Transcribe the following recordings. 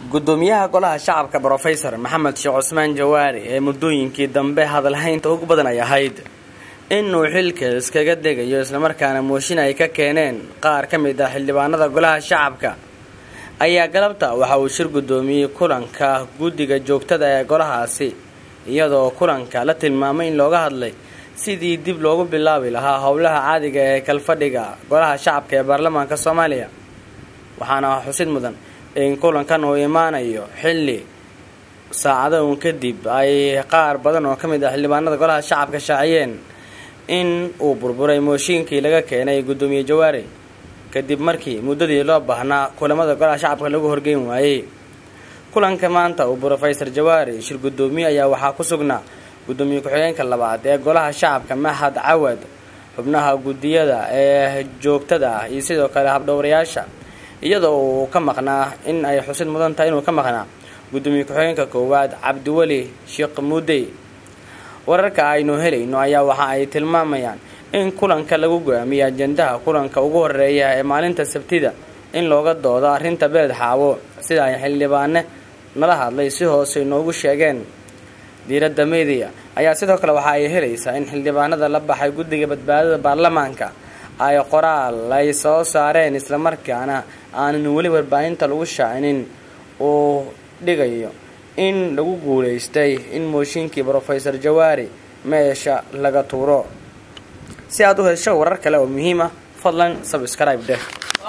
gudoomiyaha golaha shacabka brofesor maxamed sheekh cusmaan jawaari ee muddooyinkii dambe hadalhaynta ugu badan ay ahayd inuu xilka iskaga degayo islamarkaana mooshin ay ka keeneen qaar ka mid ah xildhibaanada golaha shacabka ayaa galabta waxa uu shir gudoomiyey kulanka guddiga joogtada ee golahaasi iyadoo kulanka la tilmaamay in looga hadlay sidii dib loogu bilaabi lahaa howlaha caadiga ee kalfadhiga golaha shacabka ee baarlamaanka soomaaliya waxaana xusid mudan in kulankan uu imaanayo xilli saacado uun kadib ay qaar badan oo ka mid ah xildhibaanada golaha shacabka shaaciyeen in uu burburay mooshiinkii laga keenay guddoomiye jawaari kadib markii muddadii loo baahnaa kulamada golaha shacabka lagu horgeyn waayey kulanka maanta uu brofesor jawaari shir guddoomiye ayaa waxaa ku sugnaa guddoomiye ku-xigeenka labaad ee golaha shacabka mahad cawad xubnaha guddiyada ee joogtada ah iyo sidoo kale habdhowrayaasha iyadoo uu ka maqnaa in ay xusid mudan tahay inuu ka maqnaa guddoomiye ku-xigeenka koowaad cabdiweli sheekh muudey wararka aynu helayno ayaa waxa ay tilmaamayaan in kulanka lagu go-aamiyey ajendaha kulanka ugu horeeya ee maalinta sabtida in looga doodo arrinta beled xaawo sida ay xildhibaane nala hadlay si hoose inoogu sheegeen diiradda media ayaa sidoo kale waxa ay helaysaa in xildhibaanada la baxay guddiga badbaadada baarlamaanka ay qoraal ay soo saareen islamarkaana aanan weli warbaahinta lagu shaacinin uu dhigayo in lagu guulaystay in mooshinkii brofesor jawaari meesha laga tuuro si aad u hesho warar kale oo muhiim ah fadlan sabscribe dheh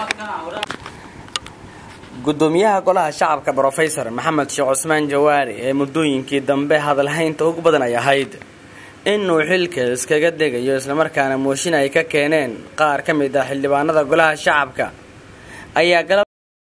gudoomiyaha golaha shacabka brofesor maxamed sheekh cusmaan jawaari ee muddooyinkii dambe hadalhaynta ugu badan ay ahayd inuu xilka iskaga degayo islamarkaana mooshin ay ka keeneen qaar ka mid ah xildhibaanada golaha shacabka ayaa